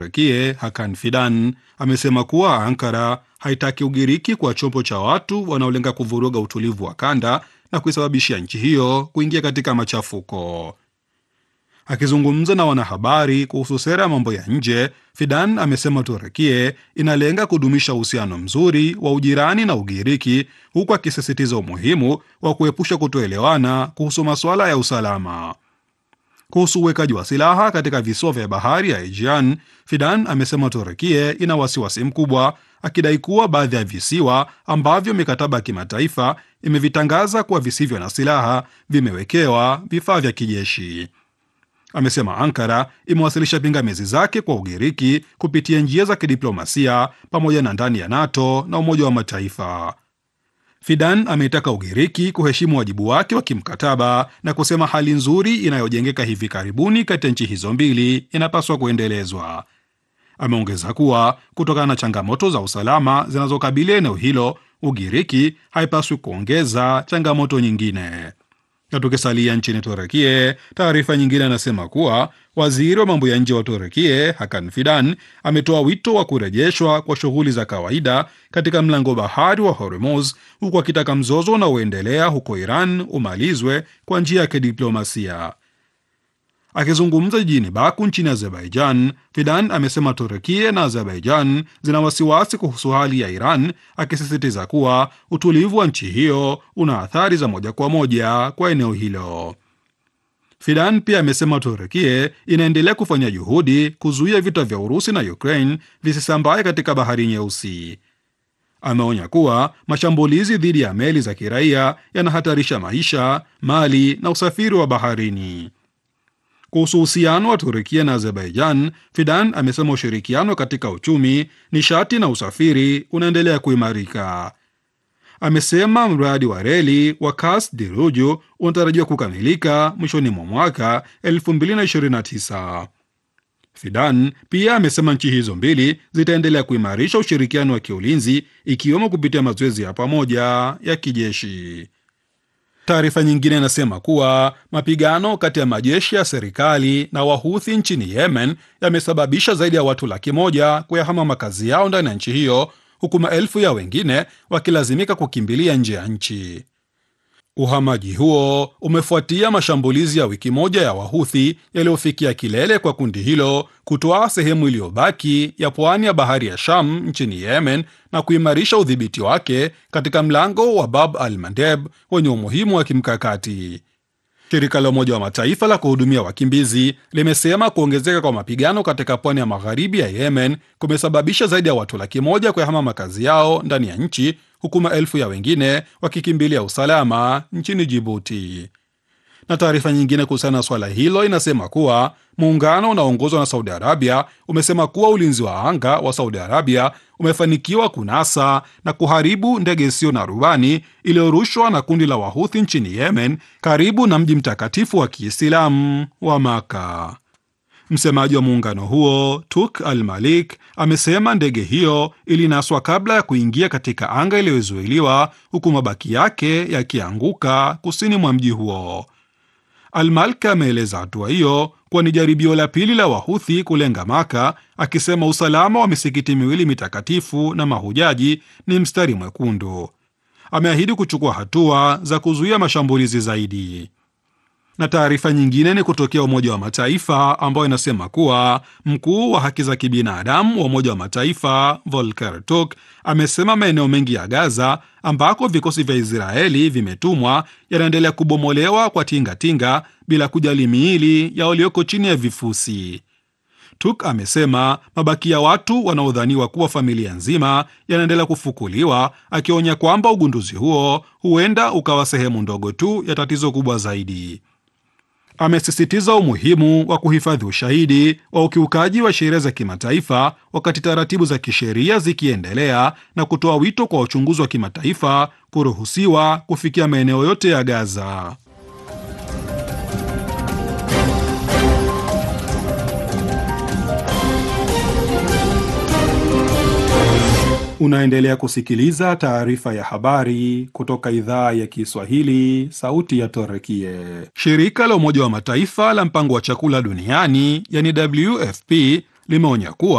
Turkie Hakan Fidan amesema kuwa Ankara haitaki Ugiriki kwa chombo cha watu wanaolenga kuvuruga utulivu wa kanda na kuisababishia nchi hiyo kuingia katika machafuko. Akizungumza na wanahabari kuhusu sera ya mambo ya nje, Fidan amesema Turekie inalenga kudumisha uhusiano mzuri wa ujirani na Ugiriki, huku akisisitiza umuhimu wa kuepusha kutoelewana kuhusu masuala ya usalama. Kuhusu uwekaji wa silaha katika visiwa vya bahari ya Aegean, Fidan amesema Turekie ina wasiwasi mkubwa, akidai kuwa baadhi ya visiwa ambavyo mikataba ya kimataifa imevitangaza kuwa visivyo na silaha vimewekewa vifaa vya kijeshi. Amesema Ankara imewasilisha pingamizi zake kwa Ugiriki kupitia njia za kidiplomasia pamoja na ndani ya NATO na Umoja wa Mataifa. Fidan ameitaka Ugiriki kuheshimu wajibu wake wa kimkataba na kusema hali nzuri inayojengeka hivi karibuni kati ya nchi hizo mbili inapaswa kuendelezwa. Ameongeza kuwa kutokana na changamoto za usalama zinazokabili eneo hilo, Ugiriki haipaswi kuongeza changamoto nyingine. Na tukisalia nchini Turekie, taarifa nyingine anasema kuwa waziri wa mambo ya nje wa Turekie Hakan Fidan ametoa wito wa kurejeshwa kwa shughuli za kawaida katika mlango bahari wa Hormuz, huku akitaka mzozo unaoendelea huko Iran umalizwe kwa njia ya kidiplomasia. Akizungumza jijini Baku nchini Azerbaijan, Fidan amesema Turekie na Azerbaijan zina wasiwasi kuhusu hali ya Iran, akisisitiza kuwa utulivu wa nchi hiyo una athari za moja kwa moja kwa eneo hilo. Fidan pia amesema Turekie inaendelea kufanya juhudi kuzuia vita vya Urusi na Ukraine visisambaye katika bahari Nyeusi. Ameonya kuwa mashambulizi dhidi ya meli za kiraia yanahatarisha maisha, mali na usafiri wa baharini. Kuhusu uhusiano wa Turukia na Azerbaijan, Fidan amesema ushirikiano katika uchumi, nishati na usafiri unaendelea kuimarika. Amesema mradi wa reli wa Kas Diruju unatarajiwa kukamilika mwishoni mwa mwaka 2029. Fidan pia amesema nchi hizo mbili zitaendelea kuimarisha ushirikiano wa kiulinzi ikiwemo kupitia mazoezi ya pamoja ya kijeshi. Taarifa nyingine inasema kuwa mapigano kati ya majeshi ya serikali na wahuthi nchini Yemen yamesababisha zaidi ya watu laki moja kuyahama makazi yao ndani ya nchi hiyo huku maelfu ya wengine wakilazimika kukimbilia nje ya nchi. Uhamaji huo umefuatia mashambulizi ya wiki moja ya wahuthi yaliyofikia kilele kwa kundi hilo kutoa sehemu iliyobaki ya pwani ya bahari ya Sham nchini Yemen na kuimarisha udhibiti wake katika mlango wa Bab al Mandeb wenye umuhimu wa kimkakati. Shirika la Umoja wa Mataifa la kuhudumia wakimbizi limesema kuongezeka kwa mapigano katika pwani ya magharibi ya Yemen kumesababisha zaidi ya watu laki moja kuyahama makazi yao ndani ya nchi huku maelfu ya wengine wakikimbilia usalama nchini Jibuti. Na taarifa nyingine kuhusiana na swala hilo inasema kuwa muungano unaoongozwa na Saudi Arabia umesema kuwa ulinzi wa anga wa Saudi Arabia umefanikiwa kunasa na kuharibu ndege isiyo na rubani iliyorushwa na kundi la Wahuthi nchini Yemen karibu na mji mtakatifu wa Kiislamu wa Maka. Msemaji wa muungano huo Tuk Al Malik amesema ndege hiyo ilinaswa kabla ya kuingia katika anga iliyozuiliwa huku mabaki yake yakianguka kusini mwa mji huo. Almalk ameeleza hatua hiyo kuwa ni jaribio la pili la Wahuthi kulenga Maka, akisema usalama wa misikiti miwili mitakatifu na mahujaji ni mstari mwekundu. Ameahidi kuchukua hatua za kuzuia mashambulizi zaidi. Na taarifa nyingine ni kutokea Umoja wa Mataifa ambayo inasema kuwa mkuu wa haki za kibinadamu wa Umoja wa Mataifa Volker Turk amesema maeneo mengi ya Gaza ambako vikosi vya Israeli vimetumwa yanaendelea kubomolewa kwa tingatinga tinga, bila kujali miili ya walioko chini ya vifusi. Turk amesema mabaki ya watu wanaodhaniwa kuwa familia nzima yanaendelea kufukuliwa, akionya kwamba ugunduzi huo huenda ukawa sehemu ndogo tu ya tatizo kubwa zaidi. Amesisitiza umuhimu wa kuhifadhi ushahidi wa ukiukaji wa sheria za kimataifa wakati taratibu za kisheria zikiendelea na kutoa wito kwa uchunguzi wa kimataifa kuruhusiwa kufikia maeneo yote ya Gaza. Unaendelea kusikiliza taarifa ya habari kutoka idhaa ya Kiswahili, sauti ya Torekie. Shirika la Umoja wa Mataifa la mpango wa chakula duniani, yani WFP, limeonya kuwa